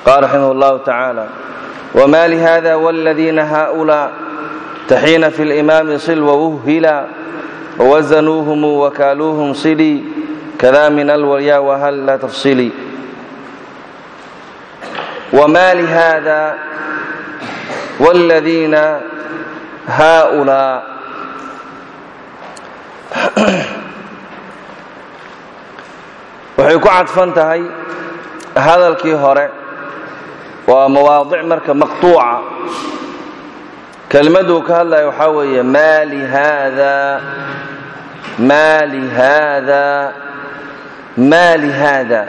قال رحمه الله تعالى وما لهذا والذين هؤلاء تحين في الإمام صل ووهلا ووزنوهم وكالوهم صلي كذا من الوليا وهل لا تفصلي وما لهذا والذين هؤلاء waxay ku cadfan tahay hadalkii hore waa mawaadic marka maqtuuca kelmaduu ka hadlaya waxaa weeye maa lihaada maa lihaada maa lihaada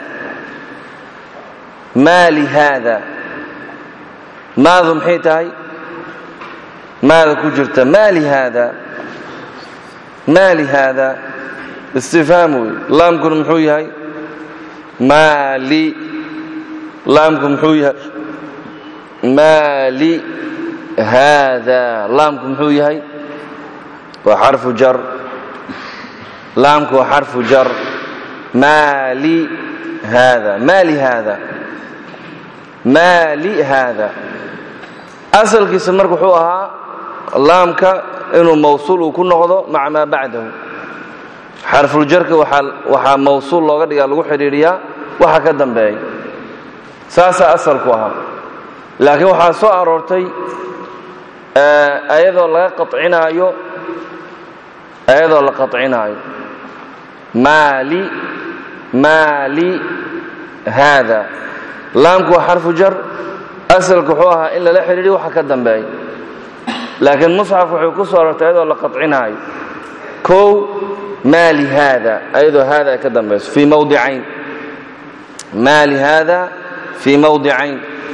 maa lihaada maadu maxay tahay maada ku jirta maa lihaada maa lihaada istifhaam wey laamkuna muxuu yahay maali laamku muxuu yahay maali haada laamku muxuu yahay waa xarfu jar laamku waa xarfu jar maali haada maali haada maali haada asalkiisa marka wuxuu ahaa laamka inuu mawsuul uu ku noqdo maca maa bacdahu xarfuljarka waxaa mawsuul looga dhigaa lagu xidhiidhiyaa waxa ka dambeeya saasaa asalku ahaa laakiin waxaa soo aroortay ayadoo laga qacinaayo ayadoo la qacinaayo maali maali haada laamku waa xarfu jar asalku wuxuu ahaa in lala xidhiidhiyo waxa ka dambeeya laakiin musxaf wuxuu ku soo aroortay ayadoo la qacinaayo kow ma lihada ayadoo hada ay ka dambayso fii mawdicayn ma lihada fii mawdicayn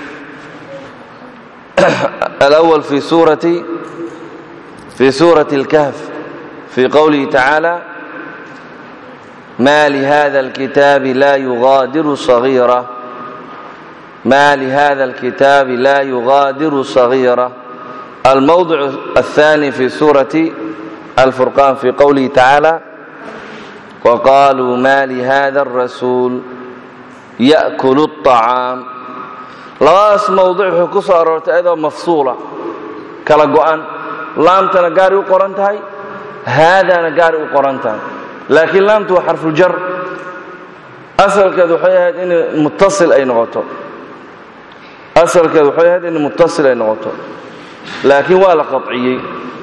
alأwl fi suurati fi suurati اlkahf fii qowlihi tacaala ma lihada اlkitaabi la yugaadiru صagiira ma lihada اlkitaabi la yugaadiru صagiira almowdic الثاني fi suurati الفرقان في قوله تعالى وقالوا ما لهذا الرسول يأكل الطعام labadaas mowdic wuxuu ku soo aroortay ayadoo mafsuula kala go'an laamtana gaaray u qoran tahay haadaana gaaray u qoran tahay laakiin laamtu waa xarfuljar asalkeed waxay ahayd in muttasil ay noqoto asalkeed waxay ahayd in muttasil ay noqoto laakiin waa la qadciyey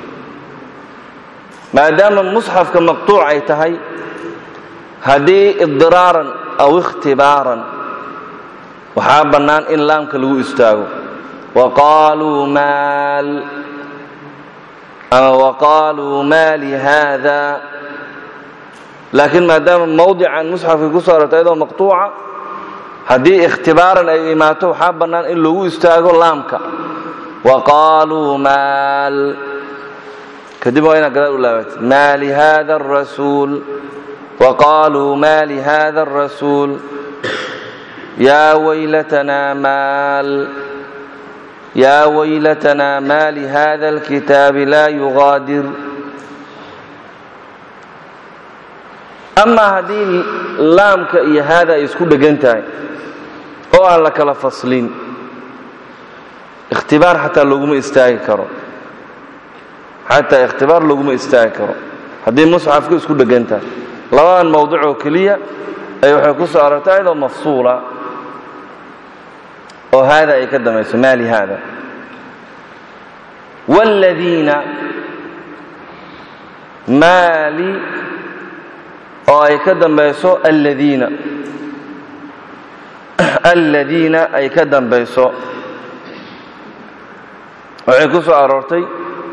maadaama musxafka maqtuuc ay tahay haddii idiraaran aw ikhtibaaran waxaa bannaan in laamka lagu istaago waqaaluu maal ama waqaaluu maa lihaada laakiin maadaama mawdican musxafka ku soo arortay ayadoo maqtuuca haddii ikhtibaaran ay imaato waxaa bannaan in lagu istaago laamka waqaaluu maal kadib waa inaad gadaal u laabat ma lihada الrasuul waqaaluu ma lihada الrasuul yaa waylatanaa maal yaa waylatanaa ma lihada اlkitaabi laa yugaadir amaa haddii laamka iyo haada ay isku dhegan tahay oo aan la kala faslin ikhtibaar xataa loguma istaagi karo xataa ikhtibaar loguma istaagi karo haddii musxafku isku dhegan tahay labadan mowdic oo keliya ay waxay ku soo arortay ayadoo mafsuula oo haada ay ka damayso maali haada wاladiina maali oo ay ka dambayso aladiina aladiina ay ka dambayso waxay ku soo aroortay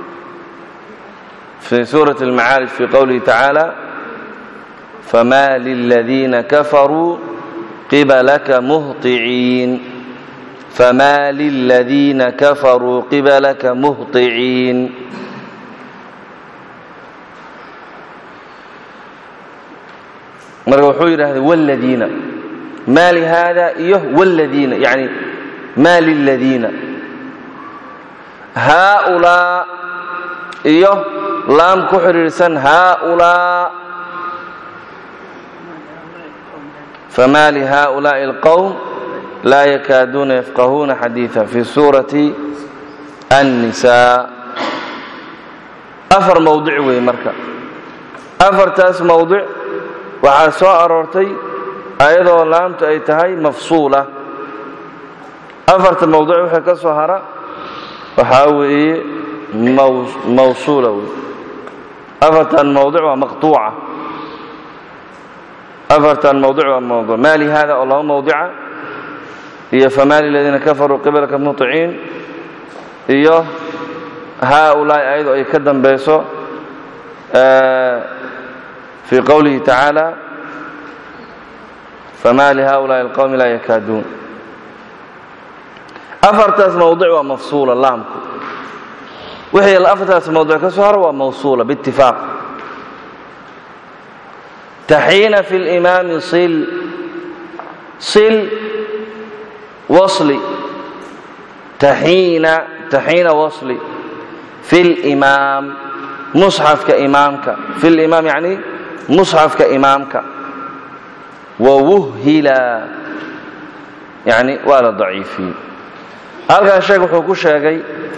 في سورة المعارج في قوله تعالى فما للذين كفروا قبلك مهطعين فما للذين كفروا قبلك مهطعين marka wuxuu yidhahday wاladiina ma lihada iyo wاladiina yani ma liladiina haaulaa iyo laam ku xidhiidhsan haaulaa fama lihaaulaaءi اlqowm laa yakaaduuna yafqahuuna xadiiثa fi suurati الnisaa afar mowdic weeye marka afartaas mowdic waxaa soo aroortay ayadoo laamtu ay tahay mafsuula afarta mowdic wixii ka soo hara waxaa weeye mawsuula wey afartan mowdic waa maqطuuca afartan mowdic waa mowduc ma lihada oo laba mowdica iyo fama liladiina kafaruu qibalka muطiciin iyo haaulaa'i ayadoo ay ka dambayso fii qowlihi tacaala fama lihaaulaai اlqowmi laa yakaaduun afartaas mowdic waa mafsuula laamku wixii afartaas mowdic ka soo haro waa mawsuula biitifaaq taxiina fi اlimaami sil sil wasli taxiina taxiina wasli fi اlimaam musxafka imaamka fi limaam yacni musxafka imaamka wawuhila yani waa la daciifiyey halkan sheekh wuxuu ku sheegay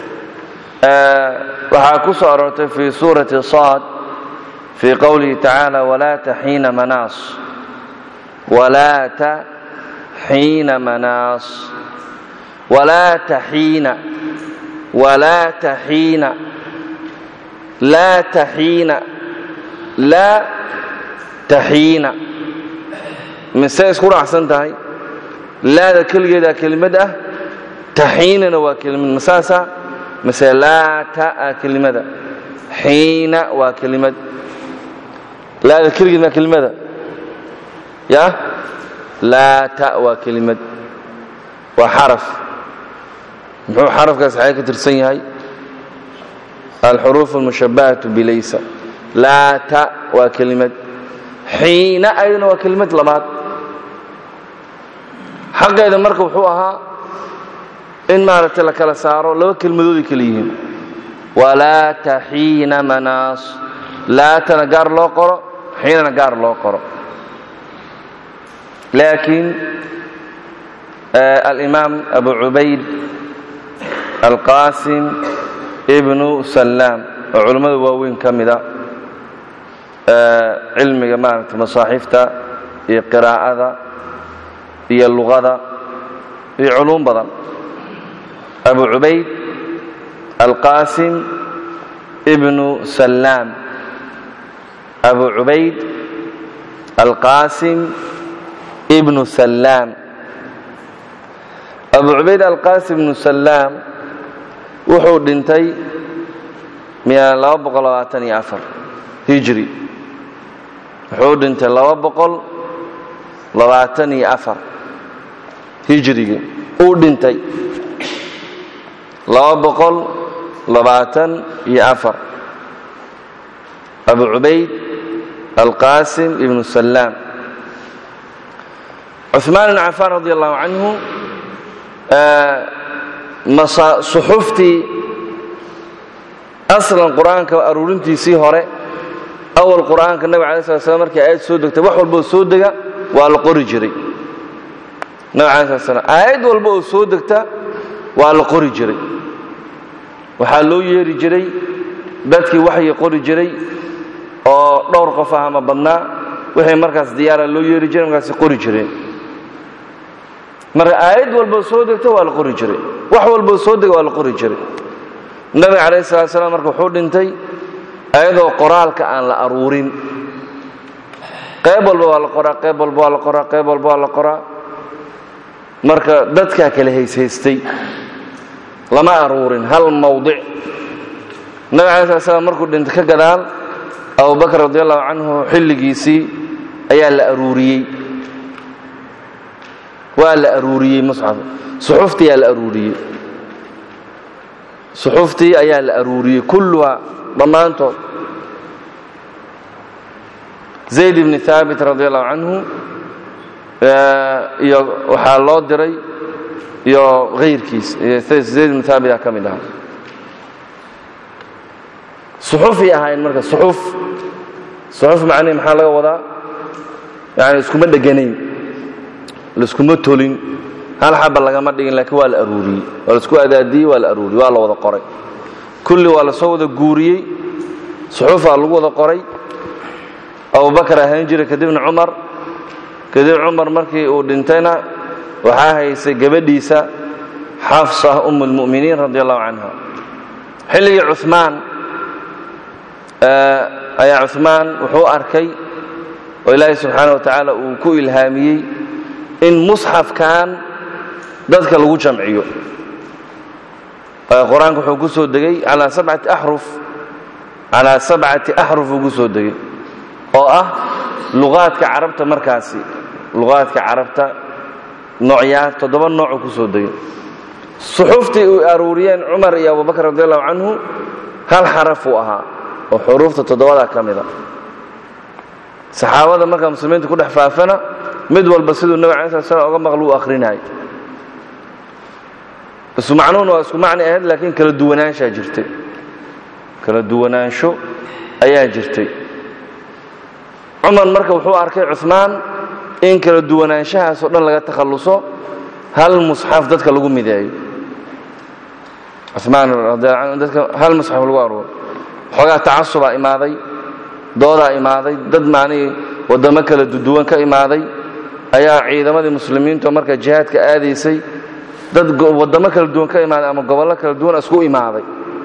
waxaa ku soo aroortay fi suurati saad fii qowlihi tacaala walaata xiina manaas walaata xiina manaas walaata xiina walaata xiina laa taxiina laa taxiina mise isku raacsan tahay laada keligeedaa kelimad ah taxiinana waa kelimad masaasa mise laata a kelimada xiina waa kelimad laada keligeed maa kelimada ya laata waa kelimad waa xaraf muxuu xarafkaas xagee ka tirsan yahay alxuruuf almushabahatu bilaysa laata waa kelimad xiina ayadana waa kelimad labaad xaqeeda marka wuxuu ahaa in maaragtay la kala saaro laba kelmadooday kala yihiin walaata xiina manaas laatana gaar loo qoro xiinana gaar loo qoro laakiin alimaam abu cubayd alqaasim ibnu sallaam oo culimmada waaweyn ka mida cilmiga maaragtay masaaxiifta iyo qiraa'ada iyo luqada iyo culuum badan abu cubayd alqaasim ibnu sallaam abu cubayd alqaasim ibnu sallaam abu cubayd alqaasim ibnu sallaam wuxuu dhintay hijri wuxuu dhintay hijrigi uu dhintay abu cubayd alqaasim ibnu sallaam cuثmaan ibn cafaan radi allahu canhu suxuftii aslan qur'aanka aruurintiisii hore awal qur'aanka nabig alay slat slam markii aayad soo degtay wax walba oo soo dega waa la qori jiray nabig alay slat slam aayad walba oo soo degta waa la qori jiray waxaa loo yeeri jiray dadkii waxyi qori jiray oo dhowr qof ah ama badnaa wixii markaas diyaara loo yeeri jiray markaasi qori jireen marka aayad walboo soo degta waa la qori jiray wax walboo soo dega waa la qori jiray nabiga calayh salat slam marka wuxuu dhintay ayadoo qoraalka aan la aruurin qayb walba waa la qoraa qayb walba waa la qoraa qayb walba waa la qoraa marka dadkaa kale hayshaystay lama aruurin hal mawdic nabiga alay slat slam markuu dhintay ka gadaal abubakr radi allahu canhu xilligiisii ayaa la aruuriyey waa la aruuriyey musxaf suxuftii ayaa la aruuriyey suxuftii ayaa la aruuriyey kulluha dhammaantood zayd ibni haabit radi allahu canhu iyo waxaa loo diray iyo hayrkiis zayd ibni haabit aa ka mid ahaa suxufay ahaayeen marka suxuf suxuf macnihi maxaa laga wadaa yani iskuma dheganayn laiskuma tolin hal xaba lagama dhigin laakiin waa la aruuriyey waa laisku adaadiyey waa la aruuriyey waa la wada qoray kulli waa lasoo wada guuriyey suxuufaa lagu wada qoray abubakar ahayn jiray kadibna cumar kadib cumar markii uu dhintayna waxaa haysay gabadhiisa xafsa um اlmu'miniin radi allahu canha xilligii cumaan ayaa cumaan wuxuu arkay oo ilaahay subxaana wa tacaala uu ku ilhaamiyey in musxafkan dadka lagu jamciyo qur-aanka wuxuu ku soo degay calaa sabcati axruf calaa sabcati axruf uu ku soo degay oo ah luqaadka carabta markaasi luqaadka carabta noocyaa toddoba noocuu ku soo degay suxuuftii u aruuriyeen cumar iyo abubakar radi allahu canhu hal xarafuu ahaa oo xuruufta toddobadaa ka mida saxaabada markaa muslimiinta ku dhex faafana mid walba siduu nabig alai slat slam oga maql uu akhrinayay isu macnuhuna waa isku macni ahayd laakiin kala duwanaanshaa jirtay kala duwanaansho ayaa jirtay cumar marka wuxuu arkay cumaan in kala duwanaanshahaasoo dhan laga takhalluso hal musxaf dadka lagu mideeyo cumaan radiallahu dadka hal musxaf lagu aruuro xoogaa tacasubaa imaaday doodaa imaaday dad macnihii waddamo kala duduwan ka imaaday ayaa ciidamadii muslimiinto marka jihaadka aadaysay dad waddamo kala duwan ka imaaday ama gobollo kala duwan isku imaaday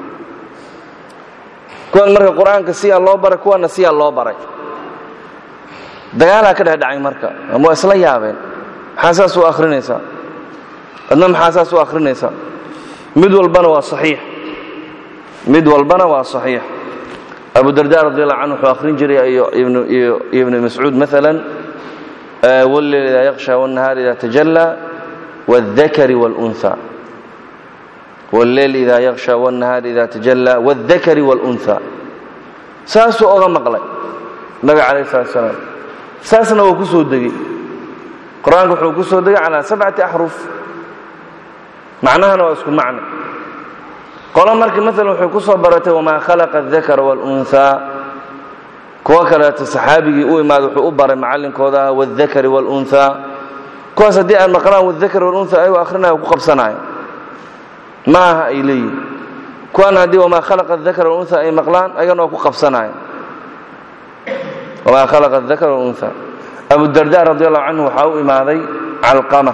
kuwan marka qur-aanka siyaa loo baray kuwanna siyaa loo baray dagaalaa ka dhex dhacay marka ama waa isla yaabeen maxaa saas u akhrinaysaa adna maxaa saas u akhrinaysaa mid walbana waa saxiix mid walbana waa saxiix abu darda radi allahu canhu wuxuu akhrin jiray iyo ibnu mascuud maalan walleyl idaa yaksha wاnnahaar ida tajalla wاldakari wاlunha walleyl idaa yaksha wاnnahaar ida tajalla wاldakari wاlunha saasuu oga maqlay nabiga calayh salat salaam saasna waa ku soo degey qur-aanka wuxuu ku soo degay calaa sabcati axruf macnahana waa isku macno qolo markii maalan waxay ku soo baratay wamaa khalaqa adakara wاlunhaa kuwo kaleeto saxaabigii u imaada wuxuu u baray macallinkooda ah wاldakari wاlunhaa kuwaas haddii aan maqlaan wاldakari wاlunha ayagoo akhrinaya ku qabsanaya ma aha ay leeyihin kuwan haddii wamaa khalaqa adakara wاlunha ay maqlaan ayagana waa ku qabsanaya wamaa khalaqa adakara wاlunha abudarda radi allahu canhu waxaa u imaaday calqama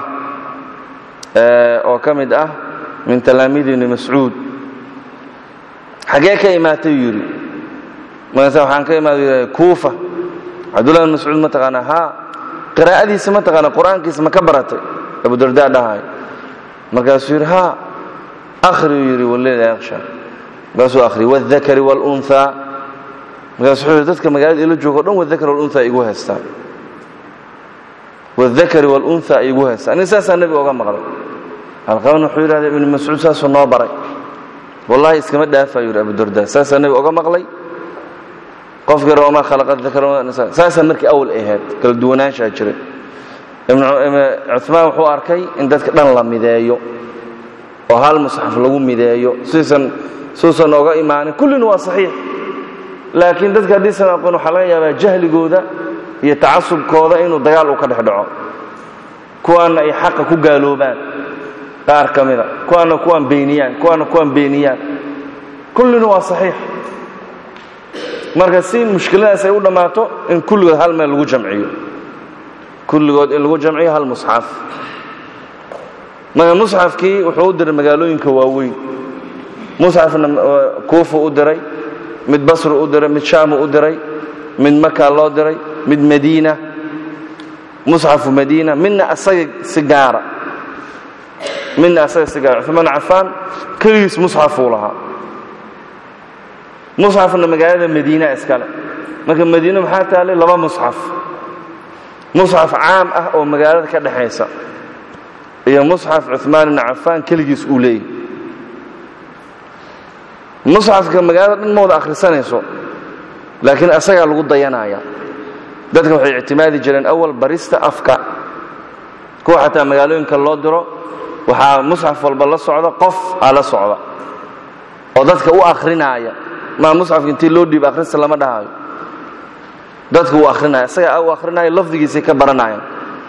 oo ka mid ah min talaamiidi ibni mascuud xagee ka imaatay uu yidhi markaasa waxaan ka imaada kuufa cabdullahi bin mascuud ma taqaanaa haa qiraa'adiisa ma taqaana qur-aankiisa ma ka baratay abudarda dhahay markaasuu yidhi haa akhri uu yidhi walleela yaksha markaasuu akhri wاldakari wاlunhaa markaasu wuxuu yidhi dadka magaalada ila joogo o dhan wadakar wاlunha igu haystaan wاldakari wاlunha ay igu haystaan aniga saasaa nebiga oga maqlay alqaban wuxuu yidhahda ibnu mascuud saasuu noo baray wallahi iskama dhaafayu yidhi abudarda saasaa nebiga oga maqlay qofkii roma khalaqa dakar markii awl ahayd kala duwanaanshaa jiray cumaan wuxuu arkay in dadka dhan la mideeyo oo hal musxaf lagu mideeyo siuusan suusan oga imaanin kullina waa saxiix laakiin dadka haddiisan aqoon waxaa laga yaabaa jahligooda iyo tacasubkooda inuu dagaal uu ka dhex dhaco kuwaanna ay xaqa ku gaaloobaan qaar ka mida kuwaanna kuwaan beeniyaan kuwaanna kuwaan beeniyaan kullina waa saxiix marka si mushkiladaas ay u dhammaato in kulligood hal meel lagu jamciyo kulligood in lagu jamciyo hal musxaf marka musxafkii wuxuu u diray magaalooyinka waaweyn musxafna kuufa u diray mid basru u diray mid shaamu u diray mid maka loo diray mid madiina musxafu madiina midna asaga si gaara midna asaga si gaara cumaan cafaan keligiis musxafuu lahaa musxafna magaalada madiina iskale marka madiine maxaa taalay laba musxaf musxaf caam ah oo magaalada ka dhexaysa iyo musxaf cumaan ibni cafaan keligiis uu leeyahy musxafka magaalada dhan ma wada akhrisanayso laakiin asagaa lagu dayanaya dadka waxay ictimaadi jireen awal barista afka kuwa xataa magaalooyinka loo diro waxaa musxaf walba la socda qof aa la socda oo dadka u akrinaaya maa musxafka intii loo dhiib akhrista lama dhahayo dadka uu akhrinaya isagaa u akhrinaya lafdigiisay ka baranayaan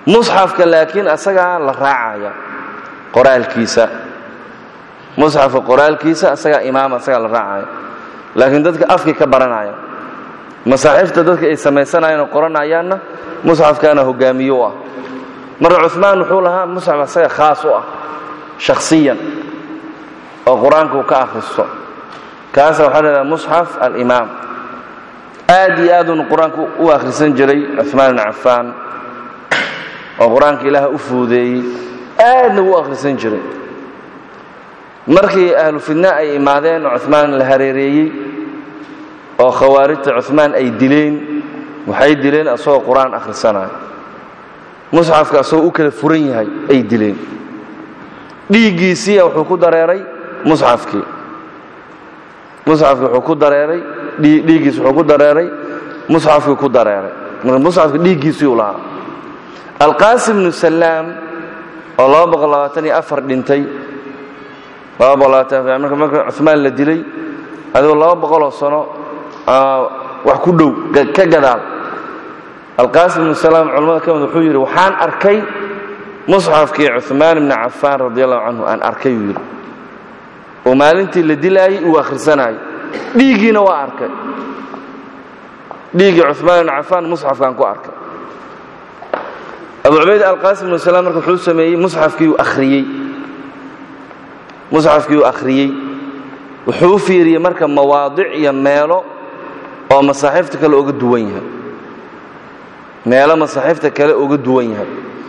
musxafka laakiin asagaa la raacaya qoraalkiisa musxafka qoraalkiisa asagaa imaama asagaa la raacaya laakiin dadka afkii ka baranaya masaaxiifta dadka ay samaysanayaan oo qoranayaanna musxafkaana hogaamiyo u ah marka cumaan wuxuu lahaa musxaf asaga khaas u ah shakhsiyan oo qur-aanka uu ka akhristo kaasa waxaa leedaha musxaf alimaam aad iyo aadunu qur-aanka u akhrisan jiray cumaan ibn cafaan oo qur-aanka ilaaha u fuudeeyey aadna u akhrisan jiray markii ahlu fidna ay imaadeen oo cumaan la hareereeyey oo khawaarijta cumaan ay dileen waxay dileen asagoo qur-aan akhrisanaya musxafka asagoo u kala furan yahay ay dileen dhiiggiisiiya wuxuu ku dareeray musxafkii musxafkii wuxuu ku dareeray dhiiggiis wuxuu ku dareeray musxafkii ku dareeray marka musxafka dhiiggiisii lahaa alqaasim bnu salaam oo laba boqol labaatan iyo afar dhintay laba boqol labaatan marka marka cumaan la dilay adigoo laba boqoloo sano wax ku dhow ka gadaal alqaasim bnu salaam culamada ka mid wuxuu yidhi waxaan arkay musxafkii cumaan ibni cafaan radi allahu canhu aan arkay uu yidhi oo maalintii la dilaayey uu akhrisanaayo dhiiggiina waa arkay dhiiggii cumaan ibni cafaan musxafkaan ku arkay abu cubayd alqaasim bnu salaam marka wuxuu sameeyey musxafkiiuu akhriyey musxafkii uu akhriyey wuxuu u fiiriyey marka mawaadic iyo meelo oo masaaxiifta kale uga duwan yahay meelo masaaxiifta kale uga duwan yahay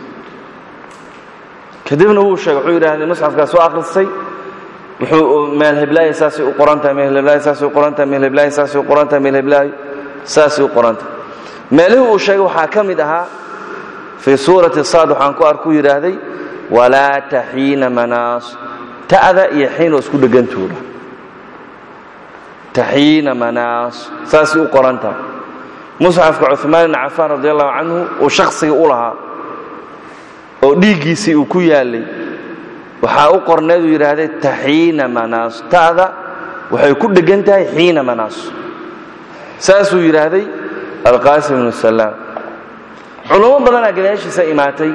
kadibna wuu sheegay wuxuu yidhahdee musxafkaas soo akhristay wuxuu meel heblaaya saasay u qoran tahay meel heblaaya saasay u qoran tahay meel heblaaya saasay u qoran tahay meel heblaayo saasay u qoran tahay meelihii uu sheegay waxaa ka mid ahaa fii suurati saad waxaan ku arkuu yidhaahday walaa taxiina manaas ta'da iyo xiin oo isku dhegantuudha taxiina manaas saasay u qoran tahay musxafka cumaan ibn cafaan radi allahu canhu uu shakhsiga u lahaa oo dhiiggiisii uu ku yaallay waxaa u qorneeduu yidhaahday taxiina manaas ta'da waxay ku dhegan tahay xiina manaas saasuu yidhaahday alqaasim ibnu salaam culummo badanaa gadaashiisa imaatay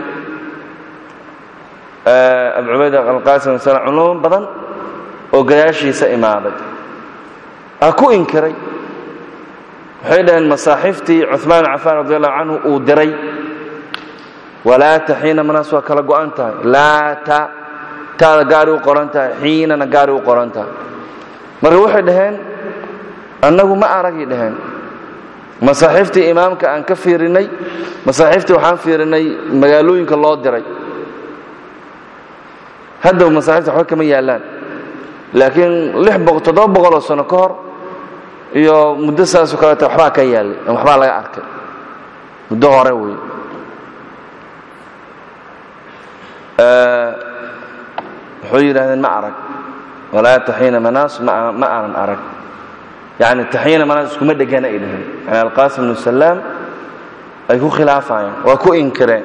abu cubayd alqaasim ibnu salaam culummo badan oo gadaashiisa imaaday ha ku inkiray waxay dhaheen masaaxiiftii cumaan bin cafaan radi allahu canhu uu diray walaata xiina manaas waa kala go'an tahay laata taada gaari u qoran tahay xiinana gaari u qoran tahay marka waxay dhaheen annagu ma aragay dhaheen masaaxiiftii imaamka aan ka fiirinay masaaxiiftii waxaan fiirinay magaalooyinka loo diray haddaw masaaxiifta waxba kama yaallaan laakiin toddoba boqoloo sano ka hor iyo muddo saasoo kaleeta waxbaa ka yaallay waxbaa laga arkay muddo hore wey wuxuu yidhahdeen ma arag walaa taxiina manaas ma aanan arag yani taxiina manaas iskuma dhegana ay dhaheen yani alqaasim bnu salaam ay ku khilaafayaan waa ku inkireen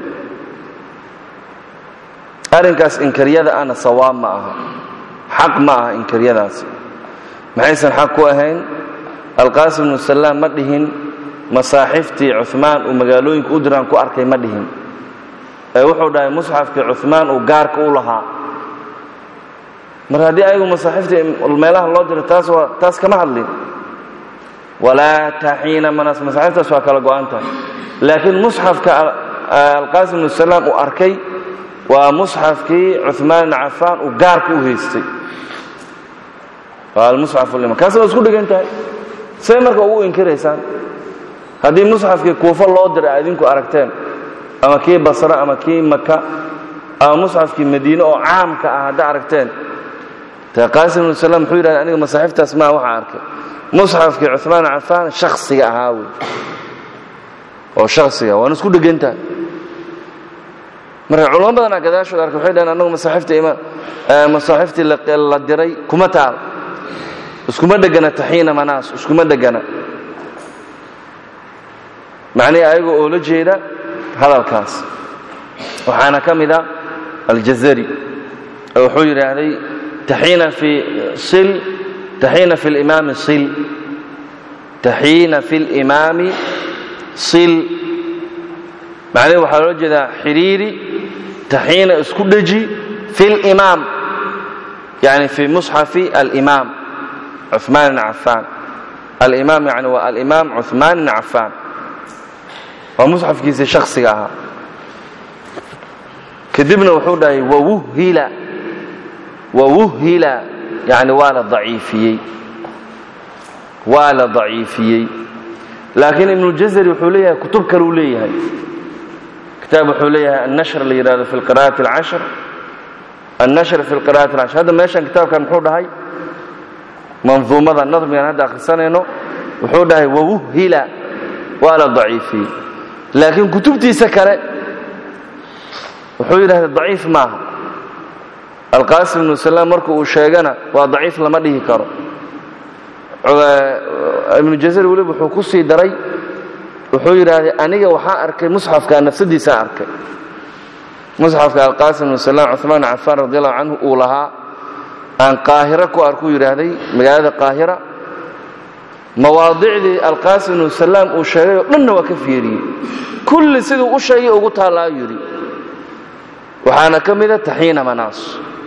arrinkaas inkiryada ana sawaab ma aha xaq ma aha inkiryadaasi maxaysan xaq ku ahayn alqaasim bnu salaam ma dhihin masaaxiftii cumaan uu magaalooyinka u diraan ku arkay ma dhihin ee wuxuu dhahay musxafkii cumaan uu gaarka u lahaa mar haddii ayagu masaaxiftii meelaha loo diro taas waa taas kama hadlin walaa taxiina manas masaaxiftaas waa kala go'an tahay laakiin musxafka alqaasim bnu salaam uu arkay waa musxafkii cumaan ibn cafaan uu gaarka u haystay waa almusxaf liman kaas waa isku dhigan tahay say marka ugu inkiraysaan haddii musxafkii kuufo loo dira a idinku aragteen ama kii basre ama kii maka ama musxafkii madiine oo caamka ah hadda aragteen te qaasim ibnu salaam muxuu yidhahda aniga masaaxiftaas maa waxaa arkay musxafkii cumaan bin cafaan shakhsiga ahaa wey oo shakhsiga waana isku dhegan tahay marka culamo badanaa gadaashooda arkay waxay dhaheen annagu masaaxiftii ima masaaxiftii la diray kuma taal iskuma dhegana taxiina manaas iskuma dhegana macnihii ayagoo oo la jeeda hadalkaas waxaana ka mid a aljazari oo wuxuu yidhaahday taxiina fi sil taxiina fi limaami sil taxiina fi limaami sil macnaheed waxaa loola jeedaa xidhiiri taxiina isku dheji fi limaam yani fi musxafi alimaam cuثmaan bn cafaan alimaam yani waa alimaam cuثmaan bn cafaan waa musxafkiisa shaksiga ahaa kadibna wuxuu dhahay wawuhila wawuhila yani waa la daciifiyey waa la daciifiyey laakiin ibnujazari wuxuu leeyahay kutub kale uu leeyahay kitaab wuxuu leeyahay annashr la yidhahdo fi qira'ati اlcashr annashr fi qira'ati اlcashr hadda meeshan kitaabkan muxuu dhahay manduumada nadmigan hadda akhrisanayno wuxuu dhahay wawuhila waa la daciifiyey laakiin kutubtiisa kale wuxuu yidhahda daciif maaha alqaasim ibnu salaam marku uu sheegana waa daciif lama dhihi karo ibnu jazar weliba wuxuu ku sii daray wuxuu yidhaahday aniga waxaa arkay musxafka nafsadiisaa arkay musxafka alqaasim ibnu salaam cuثmaan bn cafaan radi allahu canhu uu lahaa aan qaahiro ku arkuu yidhaahday magaalada qaahira mawaadicdii alqaasim ibnu salaam uu sheegay oo dhanna waa ka fiiriyey kulli siduu u sheegay ugu taallaa yidhi waxaana ka mida taxiina manaas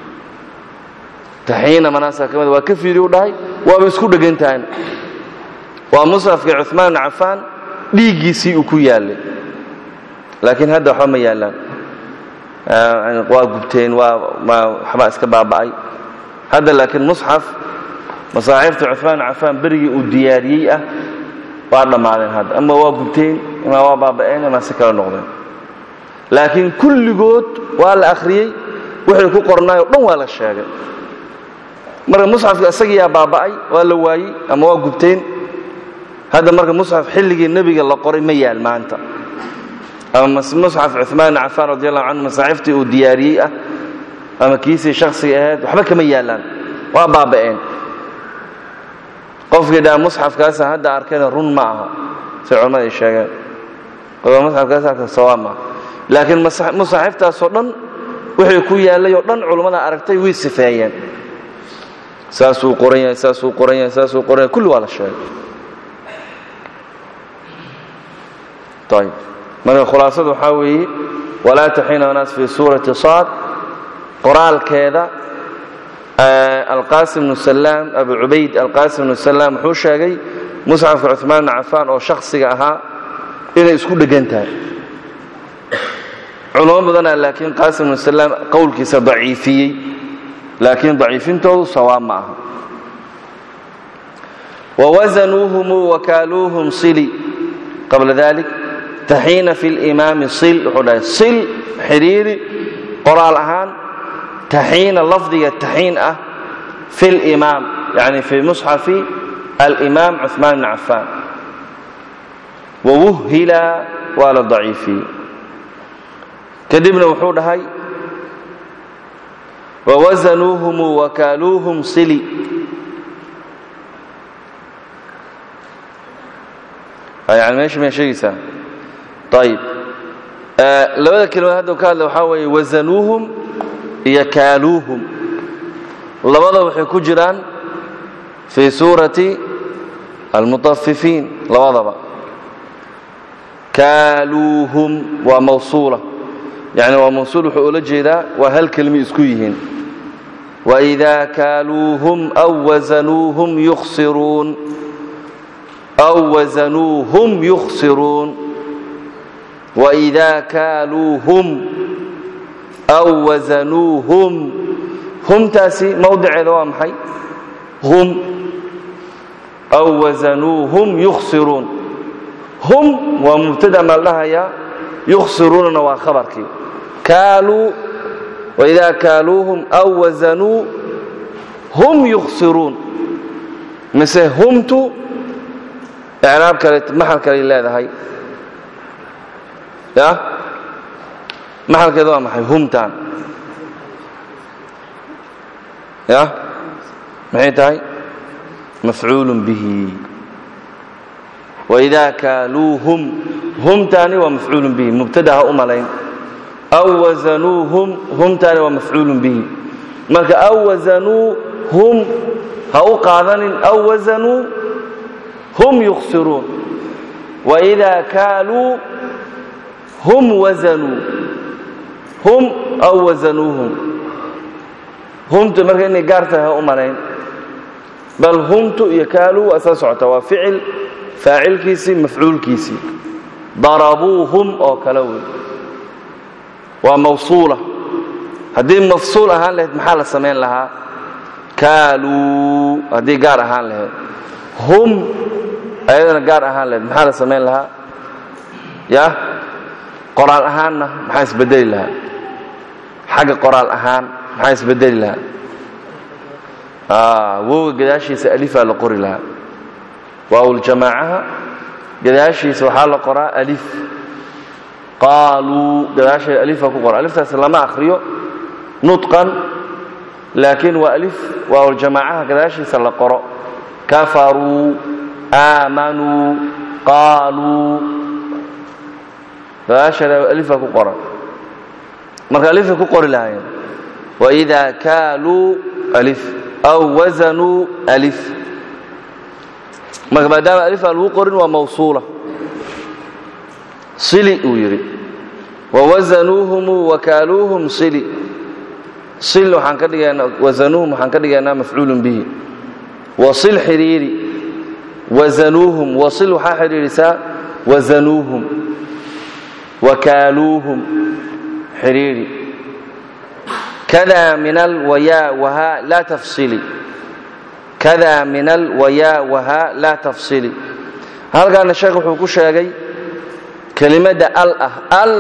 taxiina manaasaa ka mida waa ka fiiriy u dhahay waaba isku dhegantahan waa musxafkii cuثmaan bn cafaan dhiiggiisii uu ku yaallay laakiin hadda waxba ma yaallaan waa gubteen waa waxbaa iska baaba'ay hadda laakiin musxaf masaaxiifta cuثmaan bn cafaan berigii uu diyaariyey ah waa dhammaadeen hadda ama waa gubteen ama waa baaba'een ama si kala noqdeen laakiin kulligood waa la akhriyey wixii ku qornaay o dhan waa la sheegay marka musxafka isagiyaa baaba'ay waa la waayey ama waa gubteen hadda marka musxaf xilligii nebiga la qoray ma yaal maanta ama musxaf cuثmaan bn cafaan radi allahu canhu masaaxiiftii uu diyaariyey ah ama kiisii shaksiga ahayd waxba kama yaallaan waa baaba'een qofkii dhaa musxafkaasa hadda arkayna run ma aha say culamada ay sheegeen qofka musxafkaas arka sawaab maaha laakiin musaaxiiftaasoo dhan wixii ku yaallay oo dhan culammada aragtay way sifeeyeen saasuu qoran yahay saasuu qoran yahay saasuu qoran yahay kulli waa la sheegay ayb marka khulaasadu waxaa weeye walaa taxiina naas fi suurati saad qoraalkeeda alqaasim bnu salaam abu cubayd alqaasim bnu salaam wuxuu sheegay musxafka cuثmaan bn cafaan oo shakhsiga ahaa inay isku dhegan tahay culamo badanaa laakiin qaasim bnu salaam qowlkiisa daciifiyey laakiin daciifintoodu sawaab ma aha wawasanuuhum wakaaluuhum sili qabla dalik taxiina fi limaami sil wuxuu dhahay sil xidhiiri qoraal ahaan taxiina lafdiga taxiin ah fi limaam yani fi musxafi alimaam cuثmaan bn cafaan wawuhila waa la daciifiyey kadibna wuxuu dhahay wawasanuuhum wakaaluuhum sili yani meesha may sheegaysaa ayib labada kelimood hadda ka hadla waxaa weeye wasanuuhum iyo kaaluuhum labada waxay ku jiraan fii suurati almutafifiin labadaba kaaluuhum waa mawsuula yani waa mawsuul wuxuu ula jeedaa waa hal kelmi isku yihiin waidaa kaaluuhum aw wasanuuhum yukhsiruun aw wasanuuhum yukhsiruun waidaa kaaluuhum aw wasanuuhum humtaasi mawdiceeda waa maxay hum aw wasanuuhum yukhsiruun hum waa mubtada maa la dhahayaa yukhsiruunana waa khabarkii kaaluu waidaa kaaluuhum aw wasanuu hum yukhsiruun mise humtu icraab kale maxal kaley leedahay ya maxalkeeda waa maxay humtaan ya maxay tahay mafcuul bihi waidaa kaaluuhum humtaani waa mafcuul bihi mubtada ha u malayn aw wasanuuhum humtaani waa mafcuul bihi marka aw wasanuuhum ha u qaadanin aw wasanuu hum yukhsiruun waidaa kaaluu hum wasanuu hum aw wasanuuhum humtu marka inay gaar tahay ha u malayn bal humtu iyo kaaluu waa soo socota waa ficil faacilkiisii mafcuulkiisii darabuuhum oo kale wey waa mawsuula haddii mafsuul ahaan lahayd maxaa la samayn lahaa kaaluu haddii gaar ahaan lahayd hum ayadana gaar ahaan lahayd maxaa la samayn lahaa ya qoraal ahaanna maxaa isbedeli lahaa xagga qoraal ahaan maxaa isbedeli lahaa wowga gadaashiisa alifaa la qori lahaa waawuljamaacaha gadaashiisa waxaa la qoraa alif qaaluu gadaasheeda alifaa ku qora aliftaas lama akhriyo nutqan laakiin waa alif waawuljamaacaha gadaashiisa la qoro kafaruu aamanuu qaaluu gadaasheeda alifaa ku qoran marka alifay ku qori lahaayeen waidaa kaaluu alif aw wasanuu alif marka maadaama alif aan lagu qorin waa mawsuula sili uu yidhi wawasanuuhum wakaaluuhum sili sil waxaan ka dhigaynaa wasanuuhum waxaan ka dhigaynaa mafcuulun bihi wasil xidhiiri wasanuuhum wasil waxaa xidhiidhisaa wasanuuhum wakaaluuhum xidhiidhi kada min alwayaa wahaa laa tafsili kada min alwayaa wahaa laa tafsili halkaana sheekh wuxuu ku sheegay kelimadda al ah al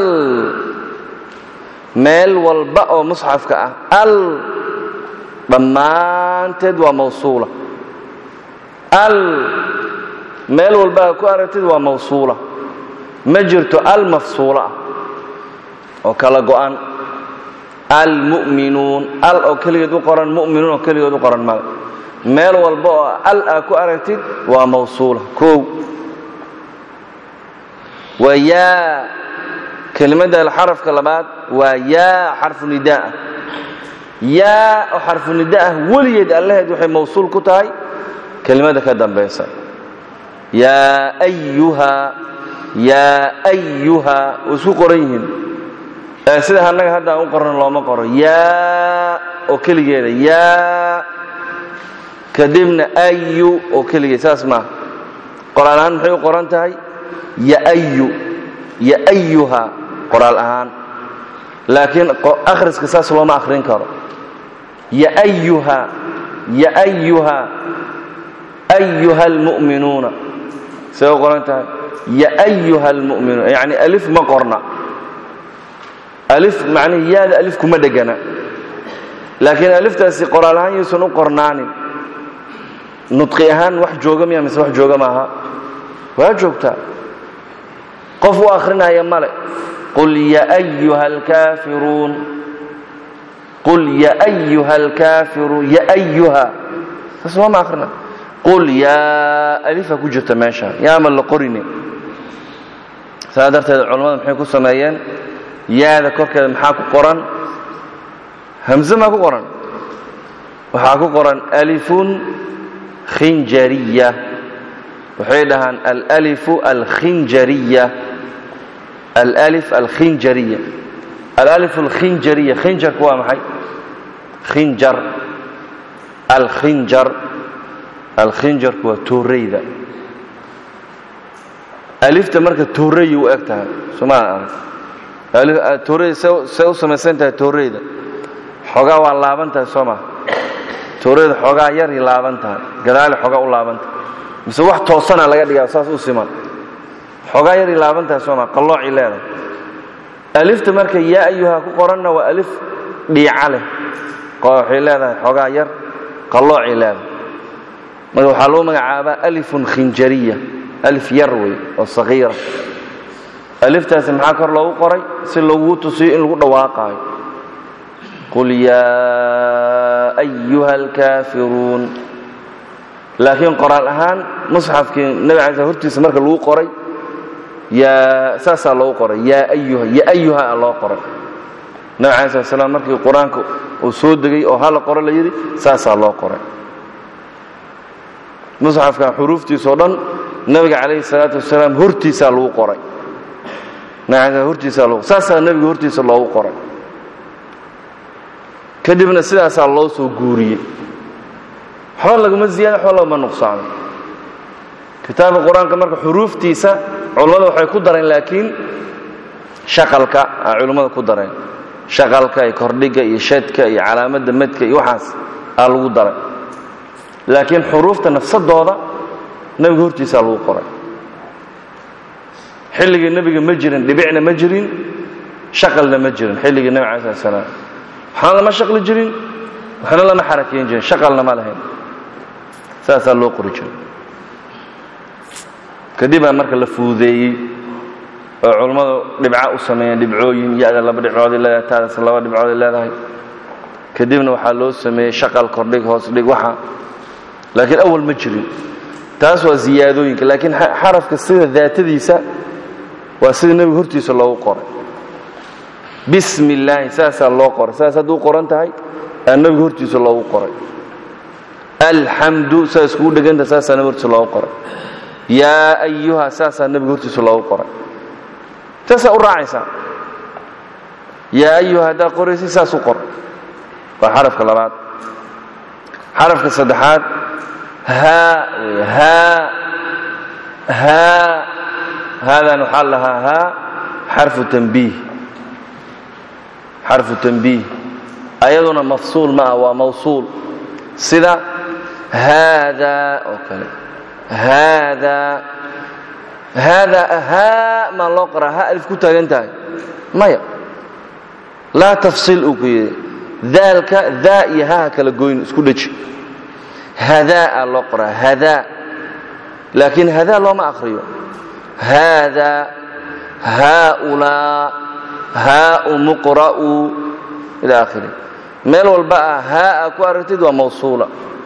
meel walba oo musxafka ah al dhammaanteed waa mawsuula al meel walba a ku aragtid waa mawsuula ma jirto al mafsuula ah oo kala go'an almu'minuun al oo keligeed u qoran mu'minuun oo keligeed u qoran male meel walba oo al aa ku aragtid waa mawsuula kow waa yaa kelimadda xarafka labaad waa yaa xarfu nidaa'ah yaa oo xarfu nidaa'ah weligeed allaheed waxay mawsuul ku tahay kelimada ka dambaysa yaa ayuha yaa ayuha way isku qoran yihiin sida annaga hadda aan u qorno looma qoro yaa oo keligeeda yaa kadibna ayu oo keligeed saas maaha qoraal ahaan maxay u qoran tahay yaayu yaayuha qoraal ahaan laakiin akhriska saas looma akhrin karo yaayuha yaayuha ayuha almu'minuuna say u qoran tahay yaayuha almu'minuuna yacni alif ma qorna alif macnihi yaada alif kuma dhegana laakiin aliftaasi qoraal ahaan yuusan u qornaanin nudqi ahaan wax jooga miya mise wax jooga maaha waa joogtaa qof u akhrinaya male qul yaayuha alkaafiruun qul yaayuha alkaafiruun yaayuha saas looma akhrina qul yaa alifa ku jirta meesha yaama la qorine saa darteed culammada maxay ku sameeyeen yaada korkeeda maxaa ku qoran hamse maa ku qoran waxaa ku qoran alifun khinjariya waxay dhahaan alalifu alkhinjariya alif alkhinjariya alalif alkhinjariya khinjarku waa maxay khinjar alkhinjar alkhinjarku waa tooreyda alifta marka toorey u eg tahay somaa arag tooreyda say u samaysan tahay tooreyda xoogaa waa laaban tahay soo maa tooreyda xoogaa yaray laaban tahay gadaale xoogaa u laaban tahay mise wax toosana laga dhigaa saas u siman xoogaa yaray laaban tahay soo maa qalloocii leedahay alifta marka yaa ayuha ku qoranna waa alif dhiica leh waxay leedahay xoogaa yar qalloocay leedahay marka waxaa lagu magacaabaa alifun khinjariya alif yar wey oo sagiira aliftaasi maxaa kor loogu qoray si lagugu tusiyo in lagu dhawaaqaayo qul yaa ayuha alkaafiruun laakiin qoraal ahaan musxafkii nebi cala hortiisa marka lagu qoray yaa saasaa loogu qoray yaa ayuha ya ayuha a loo qoray nebi cala slat slam markii qur-aanka uu soo degay oo hala qoro la yidhi saasaa loo qoray musxafkan xuruuftiisao dhan nebiga calayhi salaatu wasalaam hortiisaa lagu qoray macanka hortiisa loo saasaa nebiga hortiisa loogu qoray kadibna sidaasaa loo soo guuriyey waxba laguma ziyaada waxba laguma nuqsaano kitaabka qur-aanka marka xuruuftiisa culammada waxay ku dareen laakiin shaqalka a culimmada ku dareen shaqalka iyo kordhiga iyo shadka iyo calaamadda madka iyo waxaas aa lagu daray laakiin xuruufta nafsadooda nebiga hortiisaa lagu qoray xilligii nebiga ma jirin dhibicna ma jirin shaqalna ma jirin xilligii nebi cala slat slaam waxna lama shaqli jirin waxna lama xarakeyn jirin shaqalna ma lahayn saasaa loo qori jiray kadibaa marka la fududeeyey oo culammadu dhibca u sameeyeen dhibcooyin ya-da laba dhibcooday leedahay taadaas laba dhibcooday leedahay kadibna waxaa loo sameeyey shaqal kordhig hoos dhig waxa laakiin awal ma jirin taas waa ziyaadooyinka laakiin xarafka sida daatadiisa waa sida nebiga hortiisa loogu qoray bismi illaahi saasaa loo qoray saas hadduu qoran tahay aa nebiga hortiisa loogu qoray alxamdu saa iskugu dheganta saasaa nebiga hortiisa loogu qoray yaa ayuha saasaa nebiga hortiisa loogu qoray saasaa u raacaysaa yaa ayuha haddaad qoraysa saas u qor waa xarafka labaad xarafka saddexaad haa haa haa haadan waxaa lahaa haa xarfu tanbiih xarfu tanbiih ayaduna mafsuul ma ah waa mawsuul sida haadaa oo kale haadaa haadaa haa maa loo qoraa ha alif ku taagan tahay maya laa tafsiil uu ku yidhi daalka daa iyo haha kala goyn isku dheji hadaa loo qoraa hadaa laakiin hadaa looma akhriyo haadaa haaulaa haau muqra'u ila akhiri meel walba ah haaa ku aragtid waa mawsuula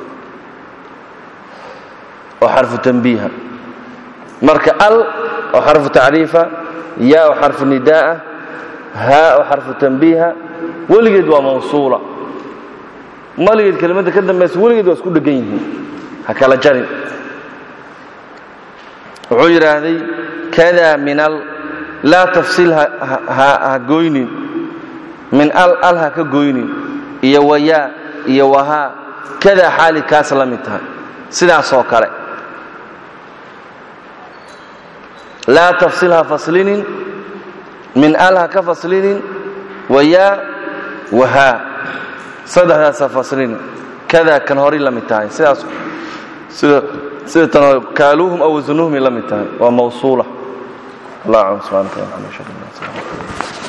oo xarfu tanbiiha marka al oo xarfu tacriifa yaa oo xarfu nidaa'a haa oo xarfu tanbiiha weligeed waa mawsuula maligeed kelimadda ka dambaysa weligeed waa isku dhegan yihiin ha kala jarin wuxuu yidhaahday kada min al laa tafsiil ha goynin min al al ha ka goynin iyo wayaa iyo wahaa kadaa xaali kaas la mid tahay sidaasoo kale laa tafsil ha faslinin min al ha ka faslinin wayaa wahaa saddexdaas ha faslinin kadaa kan horay la mid tahay sidaas sida sida tan hore kaaluuhum aw wasanuhum la mid tahay waa mawsuula allah aclam subxaanaka wa taala